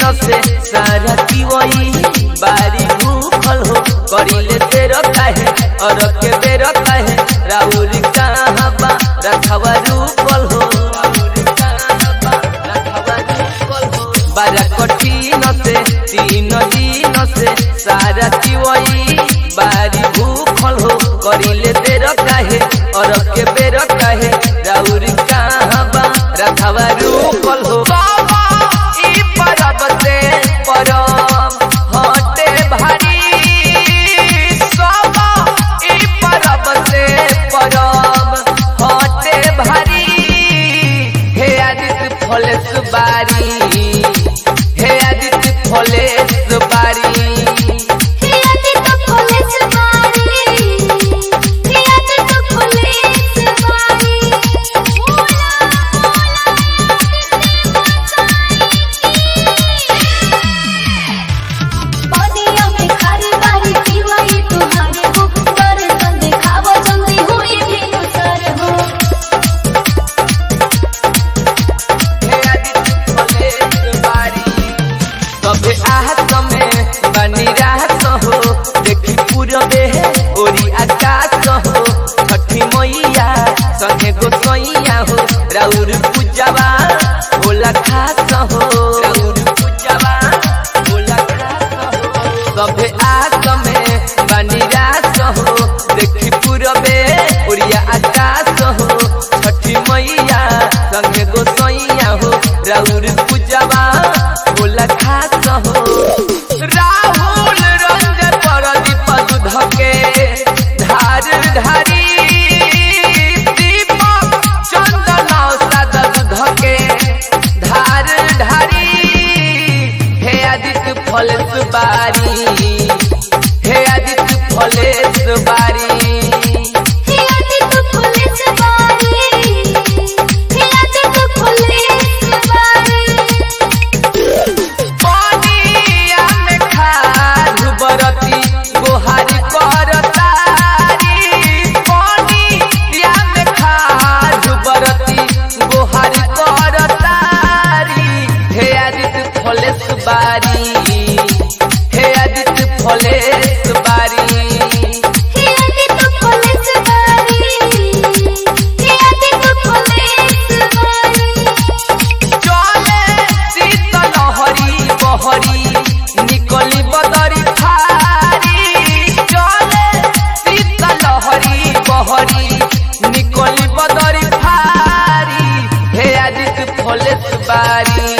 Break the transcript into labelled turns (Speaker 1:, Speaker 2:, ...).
Speaker 1: से सारा पीवई बारी भूखल हो करिले तेर काहे और के बेर काहे राउर कहाँ बा रखवा रूपल हो राउर कहाँ बा रखवा रूपल हो बारा कठिन से तीन दिन से सारा पीवई बारी भूखल हो करिले तेर काहे और के बेर काहे राउर कहाँ बा रखवा रूपल हो बाबा ई परब से परब हटे भारी बाबा ई परब से परब हटे भारी हे आदित्य फलेस बारी हे आदित्य फलेस बारी
Speaker 2: हियाते तो पुलिस वाली हियाते तो पुलिस वाली बोला पानिया में खारी बारी पीवाई तुम्हारे हो दर्शन दिखावो जल्दी हुई भी गुजर हो
Speaker 1: हे आदित्य फलेस बारी तबे आहत में बनी राहत हो देखी पूरबे ओरी आकाश हो छठी मैया संगे गोसैया हो राउर पूजवा होला खास हो राउर पूजवा होला खास हो तबे आहत में बनी राहत हो देखी पूरबे ओरिया आकाश हो छठी मैया संगे गोसैया हो राउर पूजवा होला खास हो राहुल रंज परदीप दूध के धार धारी दीपक चंदन साद दूध के धार धारी हे आदित्य फलेस बारी हे आदित्य फलेस बारी
Speaker 2: हियाते तो पुलिस वाली हियाते तो पुलिस वाली
Speaker 1: पानिया में खाद बरती गोहारी करतारी पानिया में खाद बरती गोहारी करतारी हे आदित्य फलेस बारी हे आदित्य फलेस बारी
Speaker 2: हियाते तो पुलिस वाली हियाते तो पुलिस वाली
Speaker 1: चले शीत लहरी बहरी निकली बदरी फारी चले शीत लहरी बहरी निकली बदरी फारी हे आदित्य फलेस बारी